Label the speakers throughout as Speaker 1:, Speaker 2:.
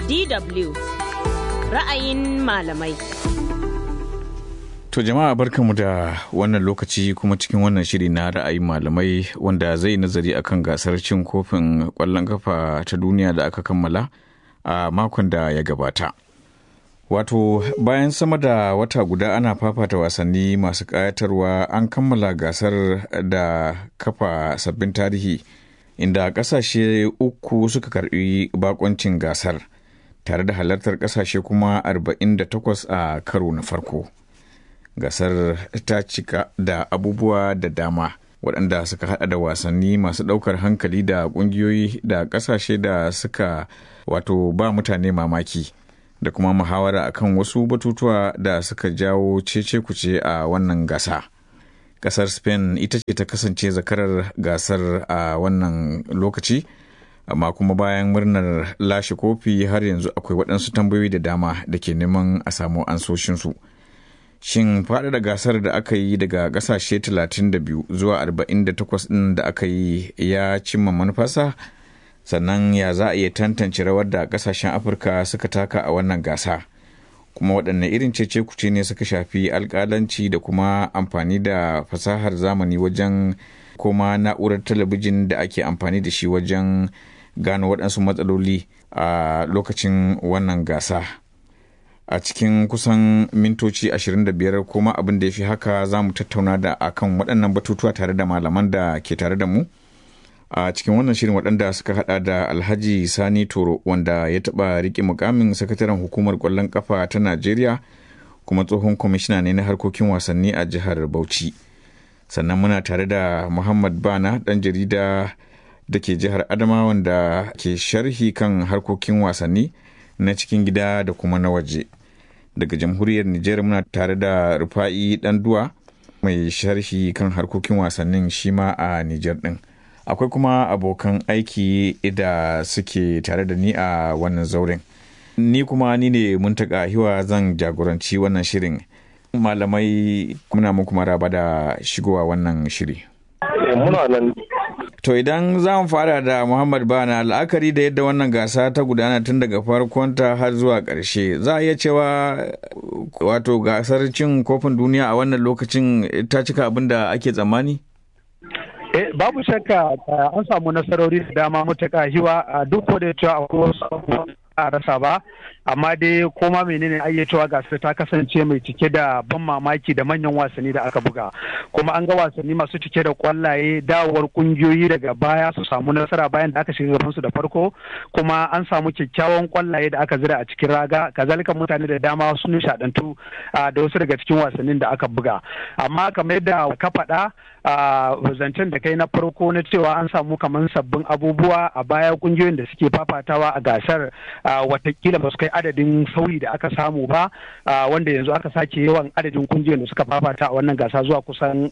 Speaker 1: DW ra'ayin malamai.
Speaker 2: To jama'a barkanmu da wannan lokaci kuma cikin wannan shiri na ra'ayin malamai wanda zai nazari akan gasar cin kofin ƙwallon kafa ta duniya da aka kammala a makon da ya gabata. Wato bayan sama da wata guda ana fafata wasanni masu ƙayatarwa an kammala gasar da kafa sabbin tarihi inda ƙasashe uku suka karɓi bakoncin gasar tare da halartar ƙasashe kuma 48 a karo na farko. Gasar ta cika da abubuwa da dama waɗanda suka hada da wasanni masu ɗaukar hankali da ƙungiyoyi da ƙasashe da suka wato ba mutane mamaki. da kuma muhawara akan wasu batutuwa da suka jawo cece kuce a wannan gasa. Kasar Spain ita ce ta kasance zakarar gasar a wannan lokaci, amma kuma bayan murnar lashe kofi har yanzu akwai waɗansu tambayoyi da dama da ke neman a samu ansoshinsu. Shin faɗaɗa gasar da aka yi daga ƙasashe 32 zuwa 48 ɗin da aka yi ya cimma manufarsa? sannan ya za a iya tantance rawar da kasashen afirka suka taka a wannan gasa kuma waɗanne irin cece kuce ne suka shafi alƙalanci da kuma amfani da fasahar zamani wajen kuma na'urar talabijin da ake amfani da shi wajen gano waɗansu matsaloli a lokacin wannan gasa a cikin kusan mintoci 25 kuma abin da ya fi haka za mu tattauna da akan waɗannan batutuwa tare da malaman da ke tare da mu a cikin wannan shirin waɗanda suka hada da alhaji sani toro wanda ya taɓa riƙe mukamin sakataren hukumar ƙwallon ƙafa ta najeriya kuma tsohon kwamishina ne na harkokin wasanni a jihar bauchi sannan muna tare da muhammad bana ɗan jarida da ke jihar adama wanda ke sharhi kan harkokin wasanni na cikin gida da kuma na waje daga jamhuriyar nijar muna tare da rufa'i ɗanduwa mai sharhi kan harkokin wasannin shi ma a nijar ɗin. akwai kuma abokan aiki da suke tare da ni a wannan zauren ni kuma ni ne muntaka hiwa zan jagoranci wannan shirin malamai muna muku maraba da shigowa wannan shiri
Speaker 3: muna nan
Speaker 2: to idan za mu fara da muhammad bana la'akari da yadda wannan gasa ta gudana tun daga farkonta har zuwa ƙarshe za a iya cewa wato gasar cin kofin duniya a wannan lokacin ta cika abin da ake tsammani
Speaker 3: Eh, babu shakka an samu nasarori da dama mutaka hiwa a duk da cewa akwai wasu a rasa ba amma dai koma menene ayyacewa gasar ta kasance mai cike da ban mamaki da manyan wasanni da aka buga kuma an ga wasanni masu cike da kwallaye dawowar kungiyoyi daga baya su samu nasara bayan da aka shiga gabansu da farko kuma an samu kyakkyawan kwallaye da aka zira a cikin raga kazalika mutane da dama sun nishadantu da wasu daga cikin wasannin da aka buga amma kamar yadda ka faɗa zancen da kai na farko na cewa an samu kamar sabbin abubuwa a baya kungiyoyin da suke fafatawa a gasar watakila ba su kai adadin sauyi da aka samu ba wanda yanzu aka sake yawan adadin kungiyoyin da suka fafata a wannan gasa zuwa kusan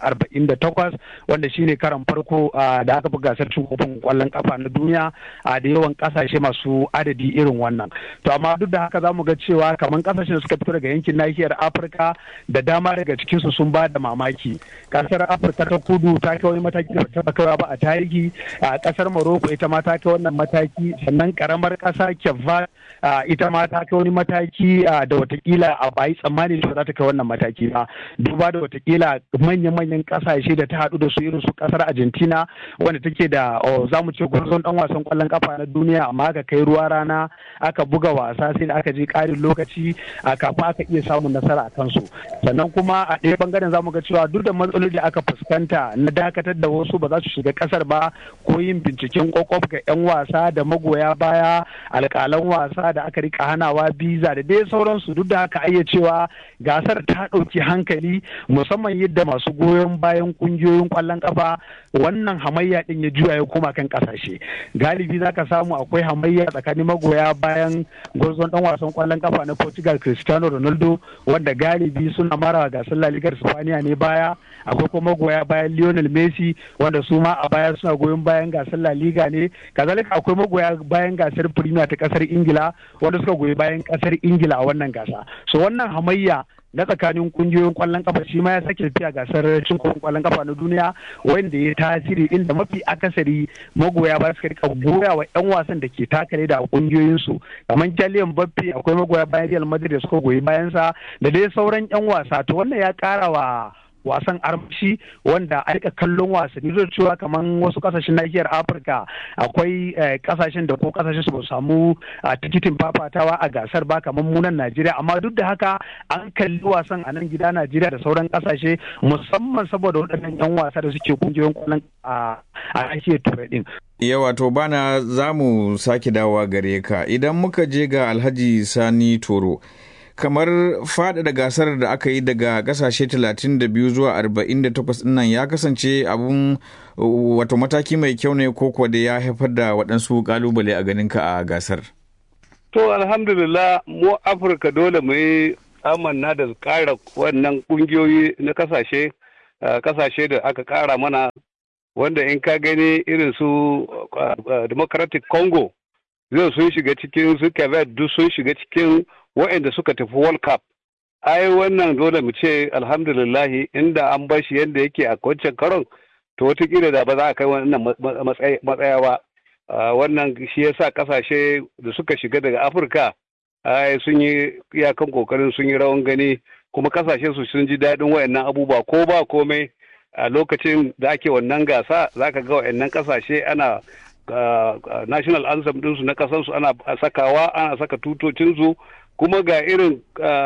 Speaker 3: 48 wanda shine karan farko da aka buga gasar cin kofin kwallon kafa na duniya da yawan kasashe masu adadi irin wannan to amma duk da haka za mu ga cewa kamar kasashen da suka fito daga yankin nahiyar afirka da dama daga cikinsu sun ba da mamaki kasar afirka ta kudu ta kai wani mataki da ta kaiwa ba a tarihi a kasar morocco ita ma ta kai wannan mataki sannan karamar kasa kyavva ita ma ta kai wani mataki da watakila a bayi tsammani da za ta kai wannan mataki ba duba da watakila manyan-manyan kasashe da ta haɗu da su irin su kasar argentina wanda take da za mu ce gwarzon dan wasan kwallon kafa na duniya amma aka kai ruwa rana aka buga wasa sai da aka je ƙarin lokaci kafin aka iya samun nasara a kansu sannan kuma a ɗaya bangaren za mu ga cewa duk da matsaloli da aka fuskanta na dakatar da wasu ba za su shiga kasar ba ko yin binciken kwakwaf ga 'yan wasa da magoya baya alƙalan wasa da aka rika hanawa biza da dai sauransu duk da haka ayya cewa gasar ta ɗauki hankali musamman yadda masu goyon bayan ƙungiyoyin ƙwallon ƙafa wannan hamayya ɗin ya juya ya koma kan ƙasashe galibi za ka samu akwai hamayya tsakanin magoya bayan gwarzon ɗan wasan ƙwallon ƙafa na portugal cristiano ronaldo wanda galibi suna mara gasar la ligar spaniya ne baya akwai kuma magoya bayan lionel messi wanda su ma a baya suna goyon bayan gasar la liga ne kazalika akwai magoya bayan gasar premier ta kasar ingila wanda suka goyi bayan kasar ingila a wannan gasa so wannan hamayya na tsakanin kungiyoyin kwallon kafa shi ma ya sake tafiya gasar cin kofin kwallon kafa na duniya wanda ya tasiri inda mafi akasari magoya ba suka rika goya wa yan wasan da ke takale da kungiyoyin su kamar Kylian Mbappe akwai magoya bayan Real Madrid da suka goyi bayan sa da dai sauran yan wasa to wannan ya kara wa wasan armashi wanda a rika kallon wasanni zai cewa kamar wasu kasashen nahiyar afirka akwai kasashen da ko kasashen su ba samu tikitin fafatawa a gasar ba kamar munan najeriya amma duk da haka an kalli wasan a nan gida najeriya da sauran kasashe musamman saboda waɗannan yan wasa da suke kungiyoyin kwallon a nahiyar turai din
Speaker 2: yawa to bana za mu sake dawowa gare ka idan muka je ga alhaji sani toro kamar faɗaɗa gasar da aka yi daga ƙasashe 32 zuwa 48 nan ya kasance abun wato mataki mai kyau ne ko kuwa da ya haifar da waɗansu ƙalubale a ganinka a gasar.
Speaker 4: To alhamdulillah mu Afirka dole mu yi amanna da ƙara wannan ƙungiyoyi na ƙasashe ƙasashe da aka ƙara mana wanda in ka gani irin su Democratic Congo zai sun shiga cikin su duk sun shiga cikin waɗanda suka tafi World Cup. Ai wannan dole mu ce alhamdulillahi inda an bar shi yadda yake a wancan karon to wataƙila da ba za a kai wannan matsaya ba. Wannan shi yasa ƙasashe da suka shiga daga Afirka ai sun yi iyakan kokarin sun yi rawan gani kuma ƙasashe su sun ji daɗin waɗannan abubuwa ko ba komai a lokacin da ake wannan gasa za ka ga waɗannan ƙasashe ana national anthem ɗinsu na ƙasarsu ana sakawa ana saka tutocinsu kuma ga irin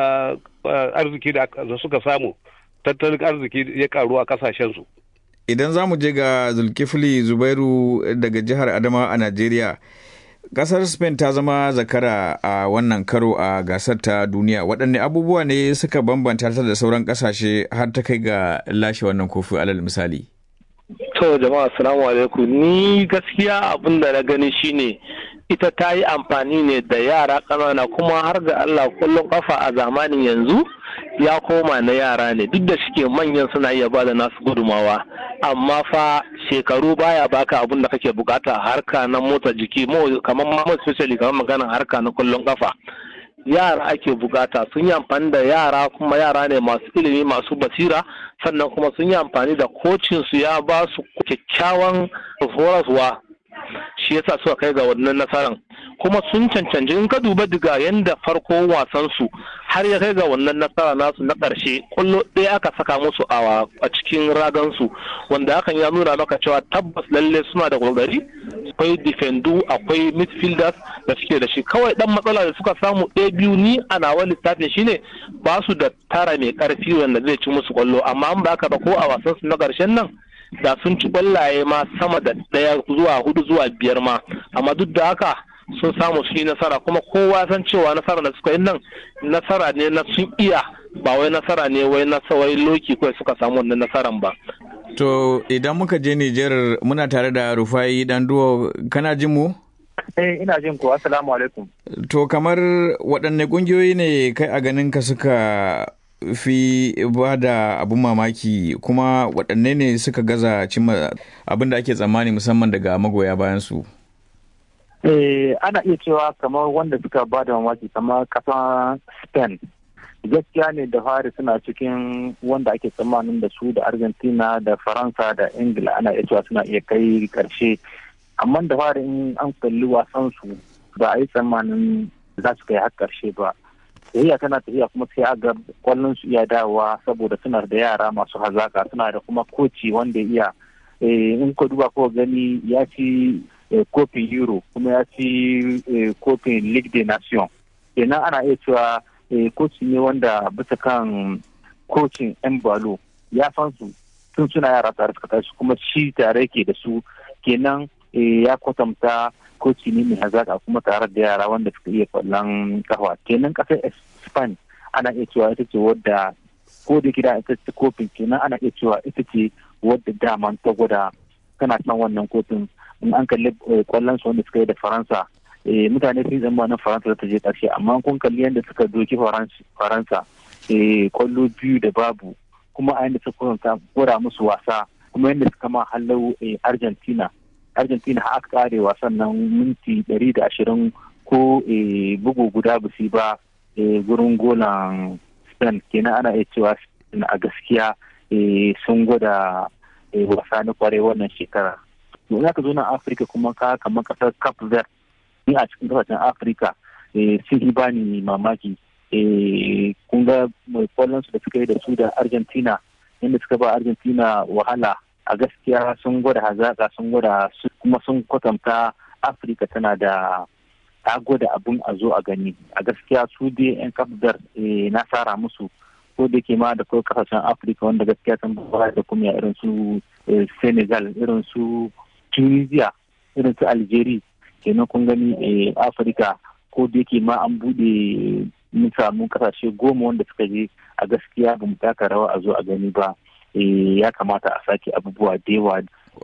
Speaker 4: arziki da suka samu tattalin arziki ya karu a kasashensu.
Speaker 2: Idan za mu je ga Zulkifli Zubairu daga jihar Adama a Najeriya, kasar Spain ta zama zakara a wannan karo a gasar ta duniya. Waɗanne abubuwa ne suka bambanta ta da sauran ƙasashe har ta kai ga lashe wannan kofi alal misali?
Speaker 5: To jama'a assalamu alaikum ni gaskiya abin da na gani shine ita ta yi amfani ne da yara ƙanana kuma har ga Allah kullum kafa a zamanin yanzu ya koma na yara ne duk da shike manyan suna iya bada nasu gudumawa amma fa shekaru baya baka abin da kake bukata harka na motsa jiki kamar ma especially kamar maganar harka na kullum kafa yara ake bukata sun yi amfani da yara kuma yara ne masu ilimi masu basira sannan kuma sun yi amfani da kocinsu ya ba su kyakkyawan horaswa shi yasa suka kai ga wannan nasaran kuma sun cancanci in ka duba daga yanda farko wasan su har ya kai ga wannan nasara nasu na ƙarshe kullo ɗaya aka saka musu a cikin ragan su wanda hakan ya nuna maka cewa tabbas lalle suna da kokari akwai defendu akwai midfielders da suke da shi kawai dan matsala da suka samu ɗaya biyu ni a nawa lissafin shine ba su da tara mai ƙarfi wanda zai ci musu kwallo amma an ba haka ba ko a wasan su na ƙarshen nan da sun ci kwallaye ma sama da ɗaya zuwa hudu zuwa biyar ma amma duk da haka sun samu su yi nasara kuma kowa san cewa nasara da suka yi nan nasara ne na sun iya ba wai nasara ne wai na wai loki kawai suka samu wannan nasaran ba
Speaker 2: to idan muka je Nijar muna tare da Rufai Danduwa kana jin mu
Speaker 6: Eh ina jin ku assalamu alaikum
Speaker 2: to kamar waɗanne ƙungiyoyi ne kai a ganin ka suka fi ba da abun mamaki kuma waɗanne ne suka gaza cimma abin da ake tsammani musamman daga magoya bayan su
Speaker 6: eh ana iya cewa kamar wanda suka ba da mamaki kamar kasan spain gaskiya ne da fari suna cikin wanda ake tsammanin da su da argentina da faransa da ingila ana iya cewa suna iya kai karshe amma da fari in an kalli wasan su ba a yi tsammanin za su kai har karshe ba tafiya tana tafiya kuma sai aga kwallon su iya dawowa saboda suna da yara masu hazaka suna da kuma koci wanda iya in ka duba ko gani ya ci kofin euro kuma ya ci kofin league de nation kenan ana iya cewa koci ne wanda bisa kan kocin yan balo ya san su tun suna yara tare suka tashi kuma shi tare ke da su kenan ya kwatanta koci ne mai hazaka kuma tare da yara wanda suka iya kwallon kafa kenan kasar spain ana iya cewa ita ce wadda ko da gida ita ce kofin kenan ana iya cewa ita ce wadda daman ta gwada tana kan wannan kofin in an kalli kwallon su wanda suka yi da faransa mutane sun zama na faransa ta je karshe amma kun kalli yadda suka doki faransa kwallo biyu da babu kuma a yadda suka gwada musu wasa kuma yadda suka ma hallau argentina argentina har aka kare wasan nan minti ɗari da ashirin ko bugu guda ba su ba gurin golan spain kenan ana iya cewa a gaskiya sun gwada wasa na kwarai wannan shekara to za ka zo na afirka kuma ka kamar kasar cap verde ni a cikin kasashen afirka sun yi bani mamaki kun ga mai kwallon su da suka yi da su da argentina inda suka ba argentina wahala a gaskiya sun gwada hazaka sun gwada kuma sun kwatanta afirka tana da ta gwada abin a zo a gani a gaskiya su dai yan kafdar na tsara musu ko da ke ma da kawai kasashen afirka wanda gaskiya sun ba da kuma irin su senegal irin su tunisia irin su algeria kenan kun gani afirka ko da yake ma an bude mun samu kasashe goma wanda suka je a gaskiya ba mu taka rawa a zo a gani ba ya kamata a sake abubuwa da yawa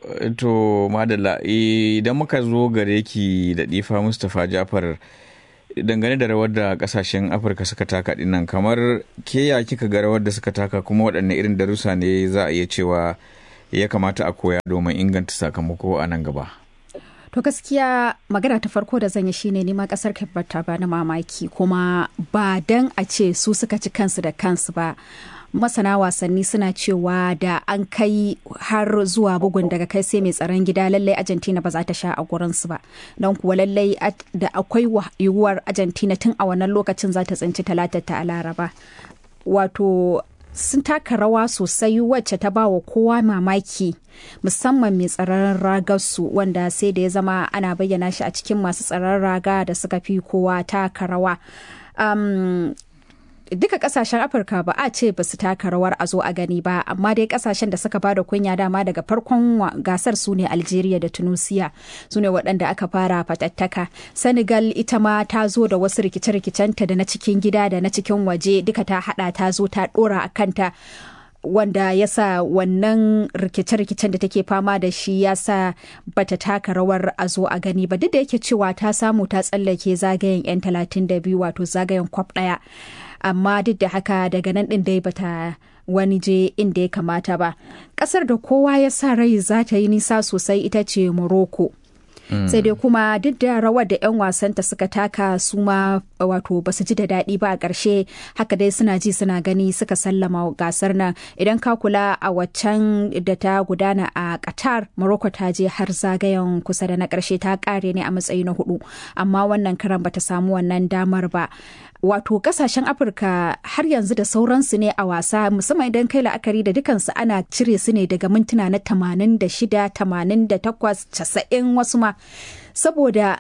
Speaker 2: to madalla idan muka zo gare ki da difa mustapha jafar dangane da rawar da kasashen afirka suka taka dinnan kamar ke ya kika ga rawar da suka taka kuma waɗanne irin darussa ne za a iya cewa ya kamata a koya domin inganta sakamako a nan gaba
Speaker 7: To gaskiya magana ta farko da zan yi shine nima kasar Cape ta bani mamaki kuma ba dan a ce su suka ci kansu da kansu ba. Masana wasanni suna cewa da an kai har zuwa bugun daga kai sai mai tsaron gida lallai Argentina ba za ta sha a gurinsu ba. Don kuwa lallai da akwai yiwuwar Argentina tun a wannan lokacin za ta tsinci talatar ta a Laraba. Wato sun taka rawa sosai wacce ta ba wa kowa mamaki musamman mai tsaron ragarsu wanda sai da ya zama ana bayyana shi a cikin masu tsaron raga da suka fi kowa taka rawa um, duka kasashen afirka ba a ce ba su taka rawar a zo a gani ba amma dai kasashen da suka bada kunya dama daga farkon gasar su ne algeria da tunisia su ne waɗanda aka fara fatattaka senegal ita ma ta zo da wasu rikice-rikicenta da na cikin gida da na cikin waje duka ta hada ta zo ta dora a kanta wanda ya sa wannan rikice-rikicen da take fama da shi ya sa bata taka rawar a zo a gani ba duk da yake cewa ta samu ta tsallake zagayen 'yan 32 wato zagayen kwaf ɗaya amma duk da haka daga nan ɗin dai bata wani je inda ya kamata ba ƙasar da kowa ya sa rai za ta yi nisa sosai ita ce morocco sai dai kuma duk da rawar da 'yan wasanta suka taka su ma wato ba su ji da daɗi ba a ƙarshe haka dai suna ji suna gani suka sallama gasar nan idan ka kula a waccan da ta gudana a qatar morocco ta je har zagayen kusa da na ƙarshe ta ƙare ne a matsayi na hudu amma wannan karan bata samu wannan damar ba wato kasashen afirka har yanzu da sauransu ne a wasa musamman idan kai la'akari da dukansu ana cire su ne daga mintuna na 86 88 90 wasu ma saboda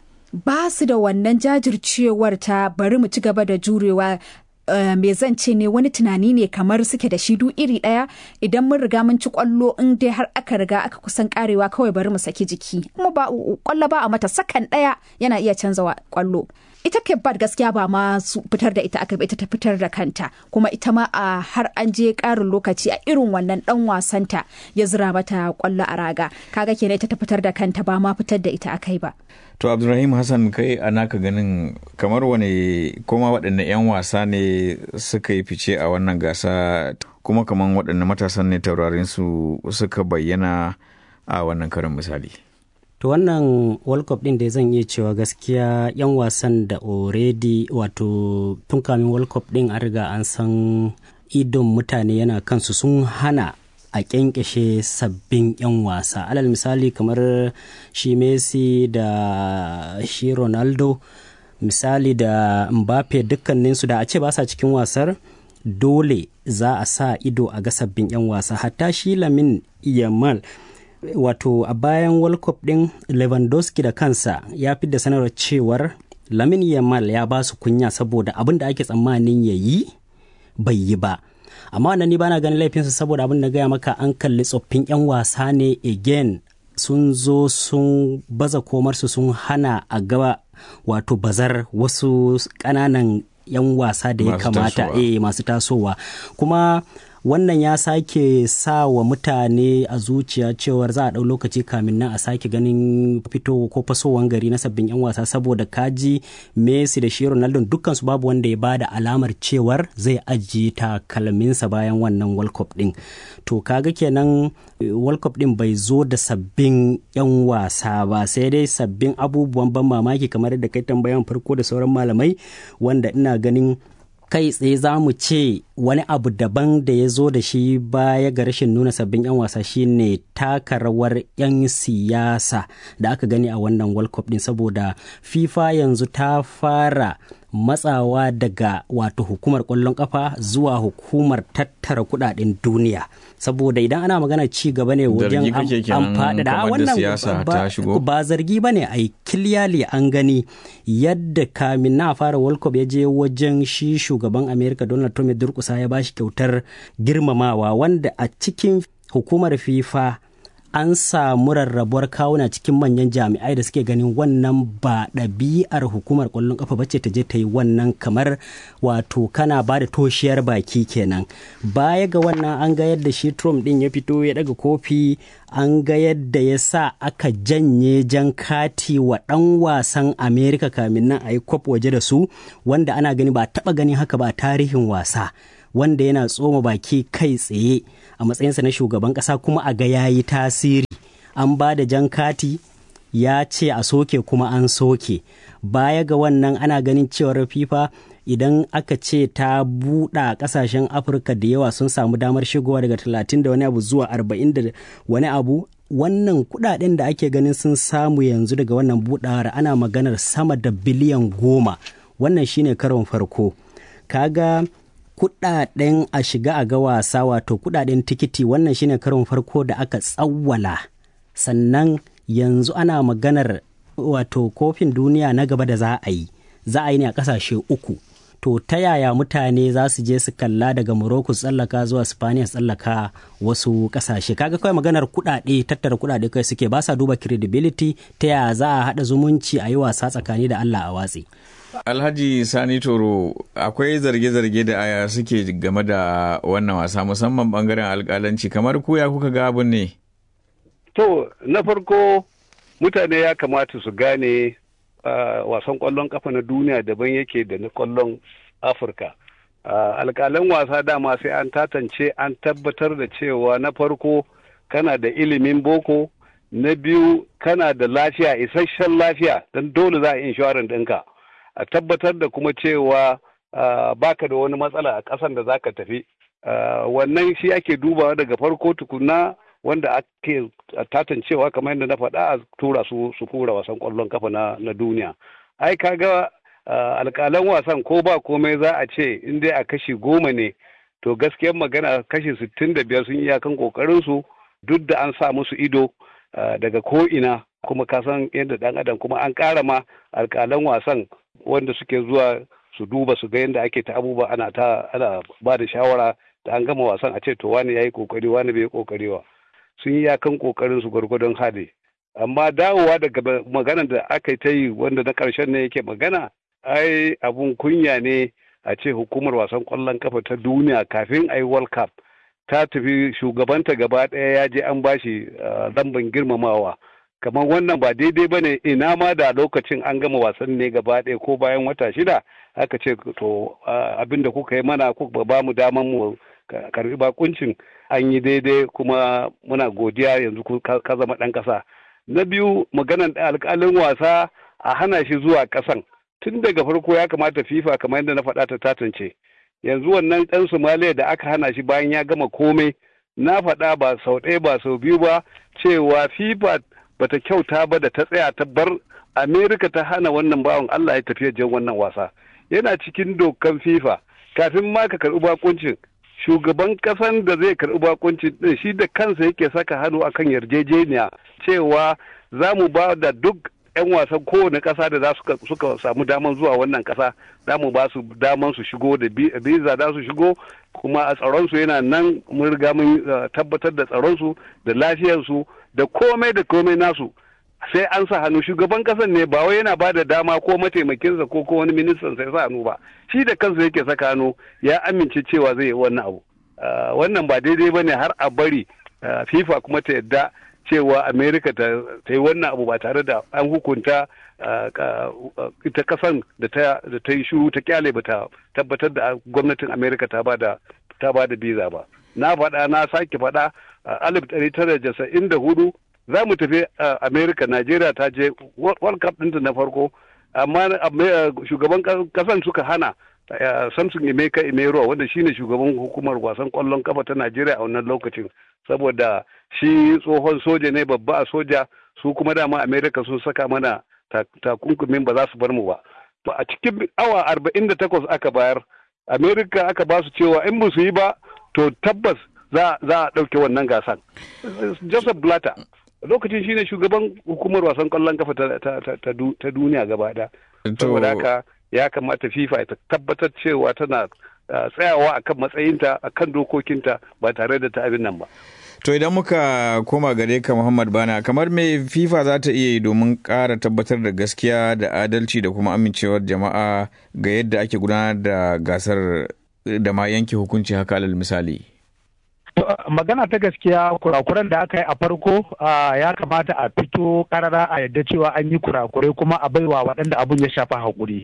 Speaker 7: ba su da wannan jajircewar ta bari mu ci gaba da jurewa Uh, me zan ce ne wani tunani ne kamar suke da shi du iri ɗaya idan mun riga mun ci kwallo in dai har aka riga aka kusan karewa kawai bari mu saki jiki kuma ba kwallo ba a mata sakan ɗaya yana iya canza kwallo ita Bad gaskiya ba ma su fitar da ita aka ita ta fitar da kanta kuma ita ma a har an je karin lokaci a irin wannan dan wasanta ya zira mata kwallo a raga kaga kenan ita ta fitar da kanta ba ma fitar da ita akai ba
Speaker 2: to abdulrahim hassan kai a naka ganin kamar wane kuma waɗanne 'yan wasa ne suka yi fice a wannan gasa kuma kamar waɗanne matasan ne taurarin su suka bayyana a wannan karin misali
Speaker 8: to wannan world cup din da zan iya cewa gaskiya yan wasan da already wato tun kamin world cup din an riga an san idon mutane yana kansu sun hana a kyankyashe sabbin 'yan wasa alal misali kamar shi messi da shi ronaldo misali da mbappe dukkaninsu da a ce ba sa cikin wasar dole za a sa ido a ga sabbin 'yan wasa hatta shi lamin yamal wato a bayan world cup din lewandowski da kansa ya fi da sanarwar cewar lamin yamal ya ba su kunya saboda abin da ake tsammanin ya yi bai yi ba amma wannan ni bana ganin laifinsu saboda abin da gaya maka an kalli tsoffin 'yan wasa ne again sun zo sun baza komarsu sun hana a gaba wato bazar wasu ƙananan 'yan wasa da ya kamata eh masu tasowa kuma wannan ya sake sa wa mutane a zuciya cewar za a ɗau lokaci kamin nan a sake ganin fito ko fasowan gari na sabbin 'yan wasa saboda kaji messi da shi ronaldo dukkansu babu wanda ya bada alamar cewar zai ajiye takalminsa bayan wannan world cup din to kaga kenan world cup din bai zo da sabbin 'yan wasa ba sai dai sabbin abubuwan ban mamaki kamar da kai tambayan farko da sauran malamai wanda ina ganin kai tsaye za mu ce wani abu daban da ya zo da shi baya ga rashin nuna sabbin 'yan wasa shine taka rawar 'yan siyasa da aka gani a wannan world cup din saboda fifa yanzu ta fara matsawa daga wato hukumar kwallon kafa zuwa hukumar tattara kudaden duniya saboda idan ana magana ci gaba ne wajen an faɗaɗa wannan ba zargi ba ne a kiliyali an gani yadda kamin na fara world cup ya je wajen shi shugaban america donald trump ya durkusa ya bashi kyautar girmamawa wanda a cikin hukumar fifa an samu rarrabuwar kawuna cikin manyan jami'ai da suke ganin wannan ba ɗabi'ar hukumar ƙwallon ƙafa bace ta je ta yi wannan kamar wato kana ba da toshiyar baki kenan baya ga wannan an ga yadda shi trump ɗin ya fito ya daga kofi an ga yadda ya sa aka janye jan kati wa ɗan wasan amerika kamin nan a yi kwaf waje da su wanda ana gani ba taɓa ganin haka ba tarihin wasa wanda yana tsoma baki kai tsaye a matsayinsa na shugaban ƙasa kuma a ga yayi tasiri an ba da jan kati ya ce a soke kuma an soke baya ga wannan ana ganin cewar fifa idan aka ce ta buɗa ƙasashen afirka da yawa sun samu damar shigowa daga 30 da wani abu zuwa 40 da wani abu wannan kudaden da ake ganin sun samu yanzu daga wannan buɗawar ana maganar sama da biliyan goma wannan shine karon farko kaga kudaden a shiga a ga wasa wato kudaden tikiti wannan shine karon farko da aka tsawwala sannan yanzu ana maganar wato kofin duniya na gaba da za a yi za a yi ne a kasashe uku to ta yaya mutane za su je su kalla daga morocco tsallaka zuwa spaniya tsallaka wasu kasashe kaga kawai maganar kudade tattara kudade kai suke ba sa duba credibility ta yaya za a haɗa zumunci a yi wasa tsakani da allah a watsi
Speaker 2: Alhaji Sani Toro akwai zarge-zarge da aya suke game da wannan wasa musamman bangaren alkalanci kamar kuya kuka ga abin ne?
Speaker 4: To, na farko mutane ya kamata su gane uh, wasan kwallon kafa na duniya daban yake da na kwallon Afirka. Uh, alkalan wasa dama sai an tatance an tabbatar da cewa na farko kana da ilimin boko, na biyu kana da lafiya isasshen lafiya don dole za a inshoran ɗinka. a tabbatar da kuma cewa baka da wani matsala a ƙasan da zaka tafi wannan shi ake dubawa daga farko tukuna wanda ake tatancewa kamar yadda na faɗa a tura su su kura wasan ƙwallon kafa na duniya ai kaga alƙalan wasan ko ba komai za a ce in dai a kashi goma ne to gaskiyar magana kashi sittin da biyar sun iyakan ƙoƙarin su duk da an sa musu ido daga ko ina kuma kasan yadda ɗan adam kuma an ƙara ma alƙalan wasan wanda suke zuwa su duba su ga yadda ake ta abubuwa ana ta ana ba da shawara da an gama wasan a ce to wani yayi kokari wani bai kokari ba sun yi yakan kokarin su gwargwadon hali amma dawowa daga magana da aka ta yi wanda na karshen ne yake magana ai abun kunya ne a ce hukumar wasan kwallon kafa ta duniya kafin a yi world cup ta tafi shugabanta gaba ɗaya ya je an bashi lamban girmamawa kamar wannan ba daidai ba ne ina ma da lokacin an gama wasan ne gaba ɗaya ko bayan wata shida aka ce to abin da kuka yi mana kuka ba mu daman mu karbi bakuncin an yi daidai kuma muna godiya yanzu ka zama ɗan ƙasa na biyu maganan alƙalin wasa a hana shi zuwa ƙasan tun daga farko ya kamata fifa kamar yadda na faɗa ta tatance yanzu wannan ɗan somaliya da aka hana shi bayan ya gama komai na faɗa ba sau ɗaya ba sau biyu ba cewa fifa bata kyauta ba da ta tsaya ta bar amerika ta hana wannan bawan allah ya tafi jan wannan wasa yana cikin dokan fifa kafin ma ka karɓi bakuncin shugaban ƙasan da zai karɓi bakuncin din shi da kansa yake saka hannu akan yarjejeniya cewa za mu ba da duk 'yan wasan kowane ƙasa da za suka samu daman zuwa wannan ƙasa za mu ba su daman su shigo da biza za su shigo kuma a tsaronsu yana nan mun riga mun tabbatar da tsaronsu da lafiyarsu da komai da komai nasu sai an sa hannu shugaban kasan ne ba wai yana ba da dama ko mataimakinsa ko ko wani ministan sai sa hannu ba shi da kansa yake saka hannu ya amince cewa zai yi wannan abu wannan ba daidai ba ne har a bari fifa kuma ta yadda cewa america ta yi wannan abu ba tare da an hukunta ita kasan da ta yi shuru ta kyale ba ta tabbatar da gwamnatin america ta ba da ta ba da biza ba na faɗa na sake faɗa alif ɗari tara jasa'in da hudu za mu tafi america najeriya ta je world cup ɗinta na farko amma shugaban kasan suka hana samson emeka emero wanda shine shugaban hukumar wasan kwallon kafa ta najeriya a wannan lokacin saboda shi tsohon soja ne babba a soja su kuma dama america sun saka mana takunkumin ba za su bar mu ba to a cikin awa arba'in da takwas aka bayar america aka ba su cewa in ba su yi ba to tabbas za a ɗauke wannan gasan joseph blatter lokacin shine shugaban hukumar wasan kwallon kafa ta duniya gaba da saboda haka ya kamata fifa ta tabbatar cewa tana tsayawa akan matsayinta akan dokokinta ba tare da ta abin nan ba
Speaker 2: To idan muka koma gare ka Muhammad Bana kamar me FIFA za ta iya yi domin ƙara tabbatar da gaskiya da adalci da kuma amincewar jama'a ga yadda ake gudanar da gasar da ma yanke hukunci haka alal misali.
Speaker 3: magana ta gaskiya kurakuran da aka yi a farko ya kamata a fito karara a yadda cewa an yi kurakurai kuma a baiwa waɗanda abun ya shafa haƙuri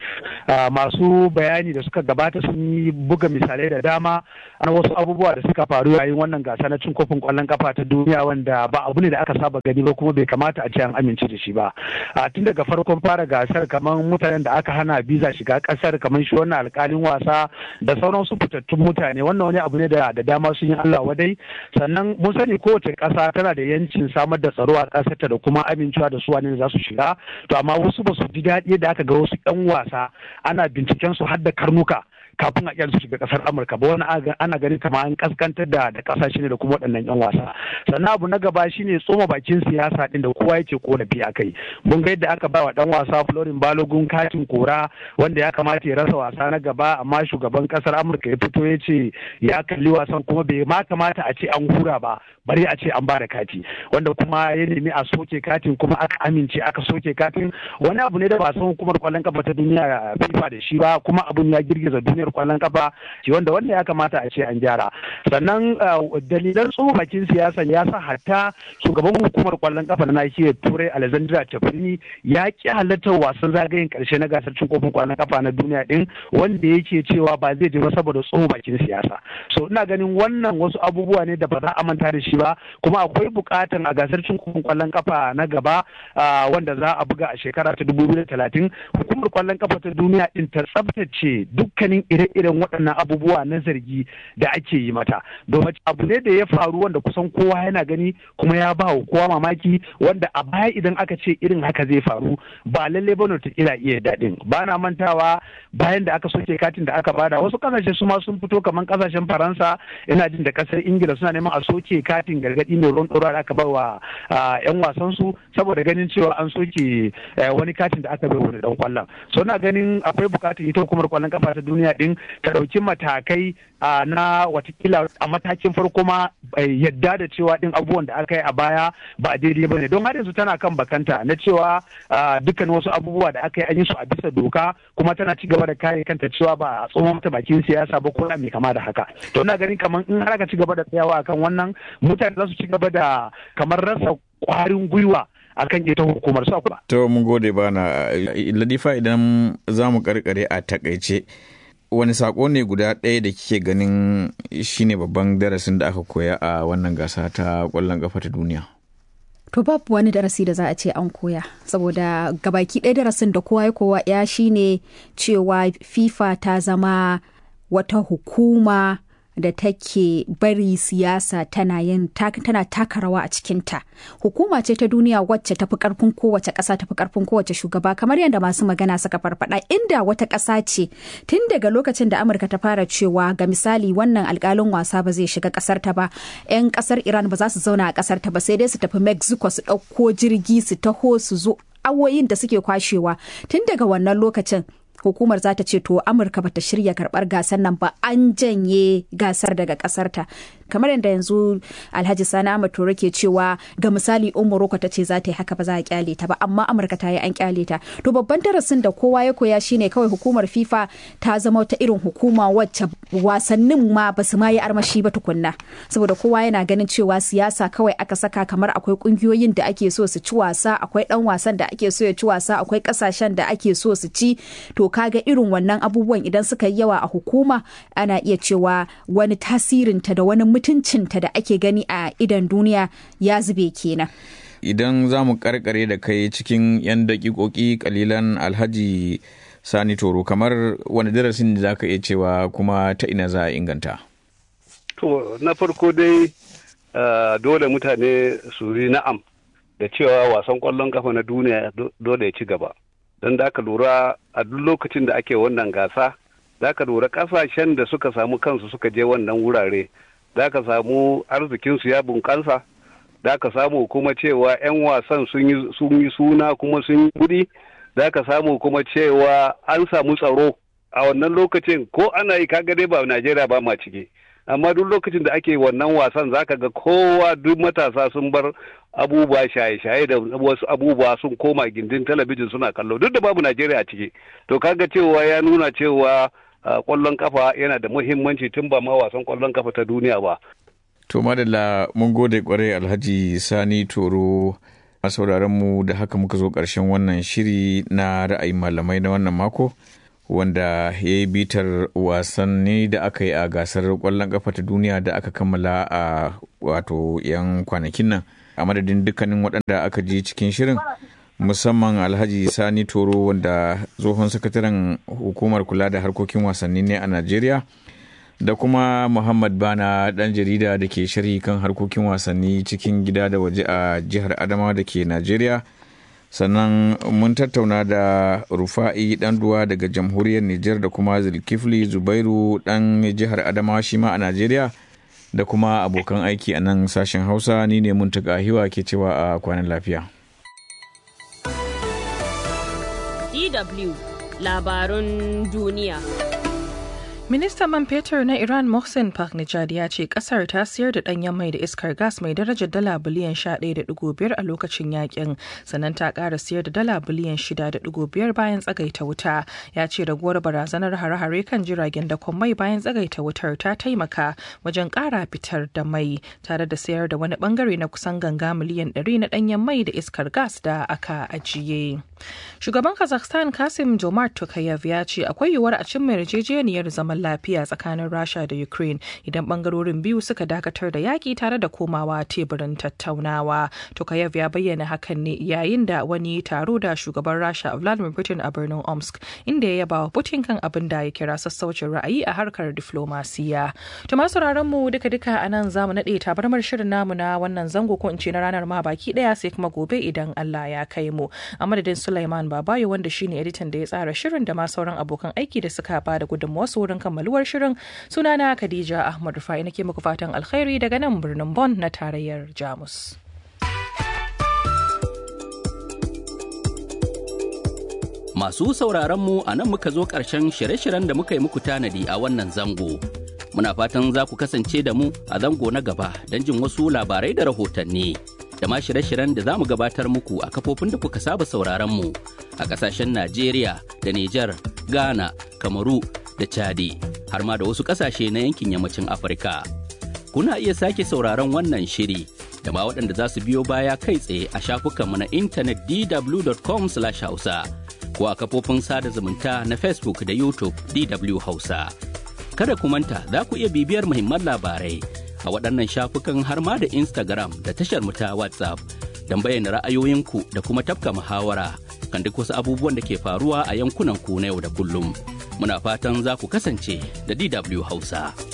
Speaker 3: masu bayani da suka gabata sun yi buga misalai da dama na wasu abubuwa da suka faru yayin wannan gasa na cin kofin ƙwallon kafa ta duniya wanda ba abu ne da aka saba gani ba kuma bai kamata a ce an amince da shi ba tun daga farkon fara gasar kamar mutanen da aka hana biza shiga ƙasar kamar shi wannan alƙalin wasa da sauran su fitattun mutane wannan wani abu ne da dama sun yi Allah wadai sannan mun sani kowace ƙasa tana da yancin samar da tsaro a ƙasarta da kuma amincewa da su wane za su shiga to amma wasu ba su ji daɗi da aka ga wasu 'yan wasa ana binciken su har da karnuka kafin a su shiga kasar amurka ba wani ana ganin kama an kaskantar da da kasashe ne da kuma waɗannan yan wasa sannan abu na gaba shine tsoma bakin siyasa din da kowa yake korafi a kai mun ga yadda aka ba wa dan wasa florin balogun katin kora wanda ya kamata ya rasa wasa na gaba amma shugaban kasar amurka ya fito ya ce ya kalli wasan kuma bai ma kamata a ce an hura ba bari a ce an ba da kati wanda kuma ya nemi a soke katin kuma aka amince aka soke katin wani abu ne da ba san hukumar kwallon kafa ta duniya fifa da shi ba kuma abun ya girgiza duniyar kwallon kafa shi wanda wanda ya kamata a ce an gyara sannan dalilan tsohon siyasan ya sa hatta shugaban hukumar kwallon kafa na nahiyar turai alexandra tafini ya ki halartar wasan zagayen karshe na gasar cin kofin kwallon kafa na duniya din wanda yake cewa ba zai je ba saboda tsohon bakin siyasa so ina ganin wannan wasu abubuwa ne da ba za a manta da shi ba kuma akwai bukatan a gasar cin kofin kwallon kafa na gaba wanda za a buga a shekara ta dubu biyu da talatin hukumar kwallon kafa ta duniya din ta tsabtace dukkanin ire-iren waɗannan abubuwa na zargi da ake yi mata domin abu ne da ya faru wanda kusan kowa yana gani kuma ya ba wa kowa mamaki wanda a baya idan aka ce irin haka zai faru ba lalle ba ta ila iya daɗin ba na mantawa bayan da aka soke katin da aka bada wasu kasashe su ma sun fito kamar kasashen faransa ina jin da kasar ingila suna neman a soke katin gargaɗi mai ruwan ɗora da aka ba wa yan wasan su saboda ganin cewa an soke wani katin da aka bai wani dan kwallon so na ganin akwai bukatar ita hukumar kwallon kafa ta duniya din ta ɗauki matakai na watakila a matakin farko ma yadda da cewa din abubuwan da aka yi a baya ba daidai ba ne don har yanzu tana kan bakanta na cewa dukkan wasu abubuwa da aka yi an yi su a bisa doka kuma tana ci gaba da kare kanta cewa ba a tsohon mata bakin siyasa ba ko mai kama da haka to ina ganin kamar in har aka ci gaba da tsayawa akan wannan mutane za su ci gaba da kamar rasa kwarin gwiwa akan ita hukumar su
Speaker 2: To mun gode bana Ladifa idan za mu karkare a takaice wani sako ne guda ɗaya da kike ganin shine babban darasin da aka koya a wannan gasa ta ƙwallon ƙafa ta duniya?
Speaker 7: To babu wani darasi da za a ce an koya saboda gabaki ɗaya darasin da kowa ya kowa ya shine cewa FIFA ta zama wata hukuma da take bari siyasa tana yin tana taka rawa a cikinta hukuma ce ta duniya wacce tafi karfin kowace ƙasa tafi karfin kowace shugaba kamar yadda masu magana suka farfada inda wata ƙasa ce tun daga lokacin da amurka ta fara cewa ga misali wannan alkalin wasa ba zai shiga ƙasar ta ba 'yan ƙasar iran ba za su zauna a ƙasar ta ba sai dai su tafi mexico su ɗauko jirgi su taho su zo awoyin da suke kwashewa tun daga wannan lokacin hukumar za ta ce to amurka bata shirya karbar gasar nan ba an janye gasar daga kasarta kamar yadda yanzu alhaji sani ahmad toro ke cewa ga misali umuroko ta ce za ta yi haka ba za a kyale ta ba amma amurka ta yi an kyale ta to babban darasin da kowa ya koya shine kawai hukumar fifa ta zama wata irin hukuma wacce wasannin ma ba su ma yi armashi ba tukunna saboda kowa yana ganin cewa siyasa kawai aka saka kamar akwai kungiyoyin da ake so su ci wasa akwai dan wasan da ake so ya ci wasa akwai kasashen da ake so su ci to kaga irin wannan abubuwan idan suka yi yawa a hukuma ana iya cewa wani tasirinta da wani mutuncinta da ake gani a idan duniya ya zube kenan
Speaker 2: idan za mu karkare da kai cikin 'yan dakikoki kalilan alhaji sani toro kamar wani darasin da za ka iya cewa kuma ta ina za a inganta
Speaker 4: to na farko dai dole mutane su yi na'am da cewa wasan kwallon kafa na duniya dole ya ci gaba don da aka lura a duk lokacin da ake wannan gasa za ka lura kasashen da suka samu kansu suka je wannan wurare za ka samu arzikinsu ya bunƙasa da ka samu kuma cewa 'yan wasan sun yi suna kuma sun yi kuɗi za ka samu kuma cewa an samu tsaro a wannan lokacin ko ana yi kaga dai ba najeriya ba ma ciki amma duk lokacin da ake wannan wasan zaka ga kowa duk matasa sun bar abubuwa shaye-shaye da wasu abubuwa sun koma gindin talabijin suna kallo duk da babu najeriya a ciki to kaga cewa ya nuna cewa kwallon kafa yana da muhimmanci tun ba ma wasan kwallon kafa ta duniya ba
Speaker 2: to madalla mun gode kwarai alhaji sani toro a sauraron mu da haka muka zo ƙarshen wannan shiri na ra'ayin malamai na wannan mako wanda ya yi bitar wasanni da aka yi a gasar kwallon kafa ta duniya da aka kammala a wato 'yan kwanakin nan a madadin dukkanin waɗanda aka ji cikin shirin musamman alhaji sani toro wanda tsohon sakataren hukumar kula da harkokin wasanni ne a najeriya da kuma muhammad bana ɗan jarida da ke sharhi kan harkokin wasanni cikin gida da waje a jihar adamawa da ke najeriya sannan mun tattauna da rufa'i duwa daga jamhuriyar Nijar da kuma zulkifli zubairu dan jihar adamawa shi ma a najeriya da kuma abokan aiki a nan sashen hausa ni ne mun hiwa ke cewa a kwanan lafiya
Speaker 1: DW labarun duniya
Speaker 9: Ministan man fetur na Iran Mohsen Paknejad ya ce kasar ta siyar da ɗanyen mai da iskar gas mai darajar dala biliyan 11.5 a lokacin yakin sannan ta ƙara siyar da dala biliyan 6.5 bayan tsagaita wuta ya ce raguwar barazanar hare-hare kan jiragen da mai bayan tsagaita wutar ta taimaka wajen ƙara fitar da mai tare da sayar da wani bangare na kusan ganga miliyan 100 na ɗanyen mai da iskar gas da aka ajiye. Shugaban Kazakhstan Kasim Jomart Tokayev ya ce akwai yiwuwar a cimma yarjejeniyar zaman lafiya tsakanin Rasha da Ukraine idan bangarorin biyu suka dakatar da yaƙi tare da komawa teburin tattaunawa. Tokayev ya bayyana hakan ne yayin da wani taro da shugaban Rasha Vladimir Putin a birnin Omsk inda ya yaba wa Putin kan abin da ya kira sassaucin ra'ayi a harkar diflomasiya. To masu mu duka-duka a nan zamu naɗe tabarmar shirin namu na wannan zango ko in ce na ranar ma baki ɗaya sai kuma gobe idan Allah ya kai mu. A madadin Sulaiman Babayo wanda shine editan da ya tsara shirin da ma sauran abokan aiki da suka ba da gudunmawa wurin kammaluwar shirin sunana Khadija Ahmad Rufai nake muku fatan alkhairi daga nan birnin Bonn na tarayyar Jamus.
Speaker 10: Masu sauraron mu a nan muka zo ƙarshen shirye-shiryen da muka yi muku tanadi a wannan zango. Muna fatan za ku kasance da mu a zango na gaba don jin wasu labarai da rahotanni. da ma shirye-shiryen da za mu gabatar muku a kafofin da kuka saba sauraron mu a ƙasashen Najeriya da Nijar, Ghana, Kamaru da Chadi har ma da wasu ƙasashe na yankin yammacin Afirka. Kuna iya sake sauraron wannan shiri da ma waɗanda za su biyo baya kai tsaye a shafukanmu na intanet dw.com/hausa ko a kafofin sada zumunta na Facebook da YouTube DW Hausa. Kada ku manta za ku iya bibiyar muhimman labarai a waɗannan shafukan har ma da Instagram da tashar mu ta WhatsApp don bayyana ra'ayoyinku da kuma tafka muhawara kan duk wasu abubuwan da ke faruwa a yankunan ku na yau da kullum. Muna fatan za ku kasance da DW Hausa.